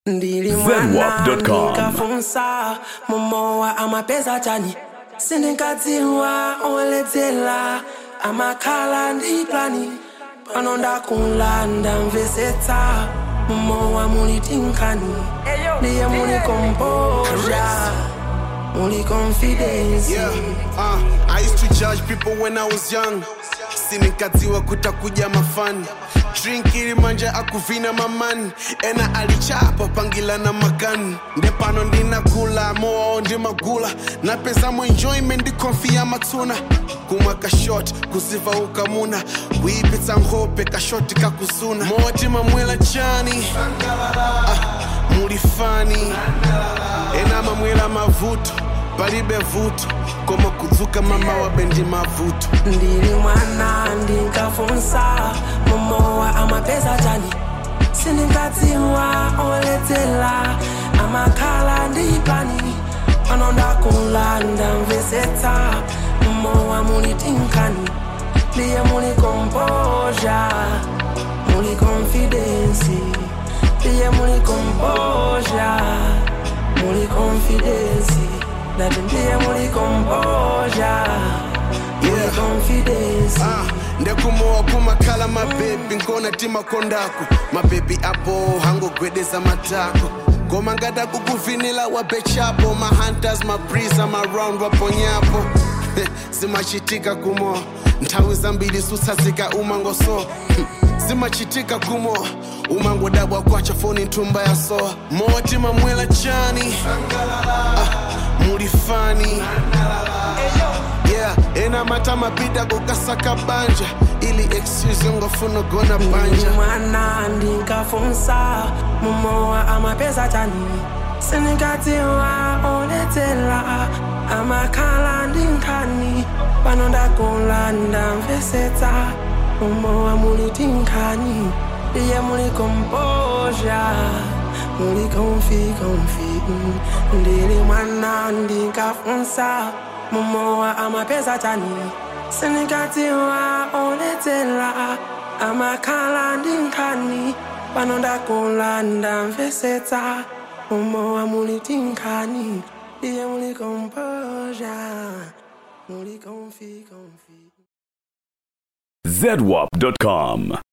ndili mwana Zenwap.com. ndikafunsa mumowa amapeza chani sindinkadziwa oledzera amakhala ndi plani pano ndakulanda mvesetsa mumowa muli tinkani ndiye muli kompoza muli confidence Yeah, uh, I used to judge people when I was young. Sinikadziwa kutakuja mafani drink ilimanja akuvina mamani ena alichapa pangila na makani ndepano ndinakula moao ndi magula napezamo enjoyment ndikonfiya matsuna kumwa kashot kuziva ukamuna kuipitsa nkhope kashoti kakuzuna moti mamwela chani ah, mulifani ena mamwela mavuto palibe vuto koma kudzuka mama wabendi mavuto ndili mwana ndinkafunsa mumowa amapeza chani sindinkadziwa oledzera amakhala ndi plani pano ndakulanda mvesetsa mumowa muli tinkani ndiye muli kompoza muli confidence ndiye muli kompoza muli confidence ndati ndiye muli kompoza muli Yeah. confidence Ah, ndekumowa kumakhala mabebi nkona timakondako mabebi apo hangogwedeza matako ngoma ngada kukuvinila wabechapo mahunters mabrisa maround waponyapo zimachitika kumo nthawi zambiri sutsatsika umangoso zimachitika kumo umangodabwa kwacha foni nthumba ya soa moti mamwela chani ah, mulifani yeah ena mata mapita kukasaka banja ili excuse ngofuna gona banja mwana ndinkafunsa mumowa amapeza chani sindinkadziwa oledzera amakhala ndi nkhani pano ndakulanda mvesetsa mumowa muli tinkhani ndiye muli kompoza muli konfi konfi ndili mwana ndinkafunsa mumowa amapeza chani sindinkadziwa oledzera amakhala ndi nkhani pano ndakulanda mvesetsa mumowa muli tinkhani ndiye muli kompoza muli konfi konfi zedwap.com